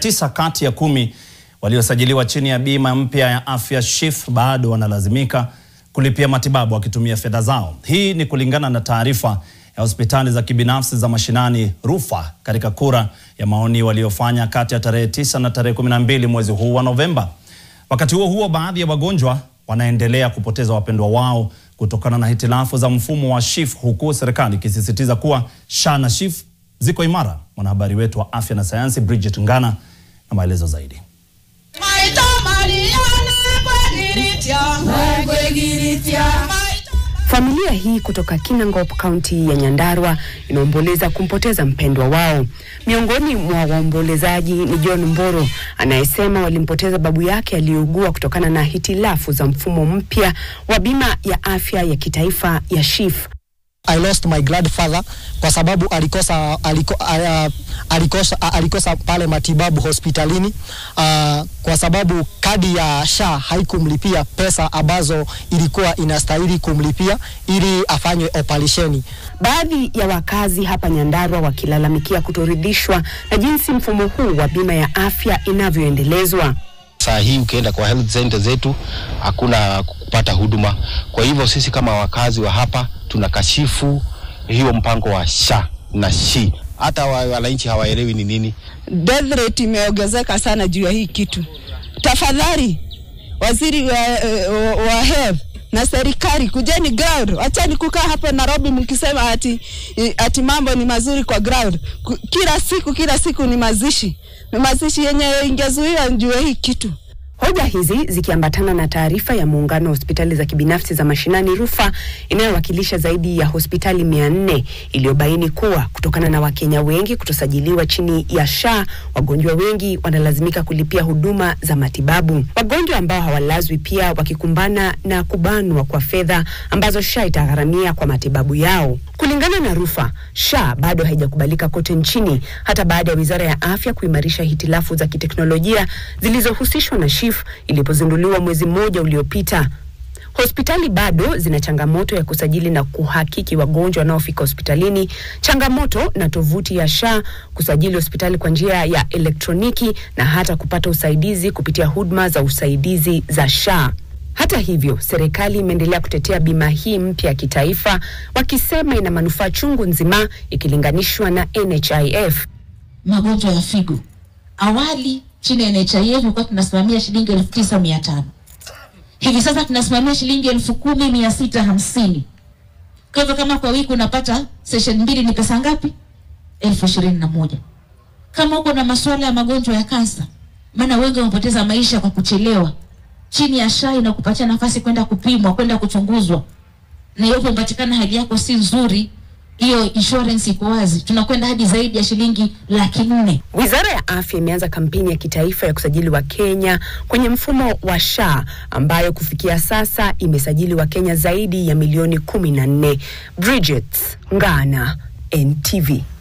tisa kati ya kumi waliosajiliwa chini ya bima mpya ya afya SHIF bado wanalazimika kulipia matibabu wakitumia fedha zao. Hii ni kulingana na taarifa ya hospitali za kibinafsi za mashinani RUFA katika kura ya maoni waliofanya kati ya tarehe tisa na tarehe 12 mwezi huu wa Novemba. Wakati huo huo, baadhi ya wagonjwa wanaendelea kupoteza wapendwa wao kutokana na hitilafu za mfumo wa SHIF huku serikali ikisisitiza kuwa SHA na SHIF ziko imara. Mwanahabari wetu wa afya na sayansi Bridget Ngana na maelezo zaidi. Familia hii kutoka Kinangop, kaunti ya Nyandarua inaomboleza kumpoteza mpendwa wao. Miongoni mwa waombolezaji ni John Mboro anayesema walimpoteza babu yake aliyeugua kutokana na hitilafu za mfumo mpya wa bima ya afya ya kitaifa ya SHIF. I lost my grandfather kwa sababu alikosa, aliko, uh, alikosa, uh, alikosa pale matibabu hospitalini uh, kwa sababu kadi ya SHA haikumlipia pesa ambazo ilikuwa inastahili kumlipia ili afanywe operesheni. Baadhi ya wakazi hapa Nyandarua wakilalamikia kutoridhishwa na jinsi mfumo huu wa bima ya afya inavyoendelezwa. Saa hii ukienda kwa health center zetu hakuna kupata huduma. Kwa hivyo sisi kama wakazi wa hapa tunakashifu hiyo mpango wa SHA na SHI. Hata wananchi hawaelewi ni nini. Death rate imeongezeka sana juu ya hii kitu. Tafadhali waziri wa, wa, wa health na serikali kujeni ground, achani kukaa hapa Nairobi mkisema ati, ati mambo ni mazuri kwa ground. Kila siku kila siku ni mazishi, ni mazishi yenye ingezuiwa juu ya hii kitu. Hoja hizi zikiambatana na taarifa ya muungano wa hospitali za kibinafsi za mashinani RUFA inayowakilisha zaidi ya hospitali mia nne iliyobaini kuwa kutokana na Wakenya wengi kutosajiliwa chini ya SHA, wagonjwa wengi wanalazimika kulipia huduma za matibabu. Wagonjwa ambao hawalazwi pia wakikumbana na kubanwa kwa fedha ambazo SHA itagharamia kwa matibabu yao. Kulingana na RUFA, SHA bado haijakubalika kote nchini hata baada ya Wizara ya Afya kuimarisha hitilafu za kiteknolojia zilizohusishwa na SHIF ilipozinduliwa mwezi mmoja uliopita. Hospitali bado zina changamoto ya kusajili na kuhakiki wagonjwa wanaofika hospitalini, changamoto na tovuti ya SHA, kusajili hospitali kwa njia ya elektroniki na hata kupata usaidizi kupitia huduma za usaidizi za SHA. Hata hivyo, serikali imeendelea kutetea bima hii mpya ya kitaifa, wakisema ina manufaa chungu nzima ikilinganishwa na NHIF. Magonjwa ya figo awali chini ya NHIF ilikuwa tunasimamia shilingi elfu tisa mia tano hivi sasa tunasimamia shilingi elfu kumi mia sita hamsini Kwa hivyo kama kwa wiki unapata session mbili ni pesa ngapi? elfu ishirini na moja Kama uko na masuala ya magonjwa ya kansa, maana wengi wamepoteza maisha kwa kuchelewa, chini ya SHA inakupatia nafasi kwenda kupimwa, kwenda kuchunguzwa, na iwapo umepatikana hali yako si nzuri hiyo insurance iko wazi, tunakwenda hadi zaidi ya shilingi laki nne. Wizara ya Afya imeanza kampeni ya kitaifa ya kusajili Wakenya kwenye mfumo wa SHA ambayo kufikia sasa imesajili Wakenya zaidi ya milioni kumi na nne. Bridget Ngana, NTV.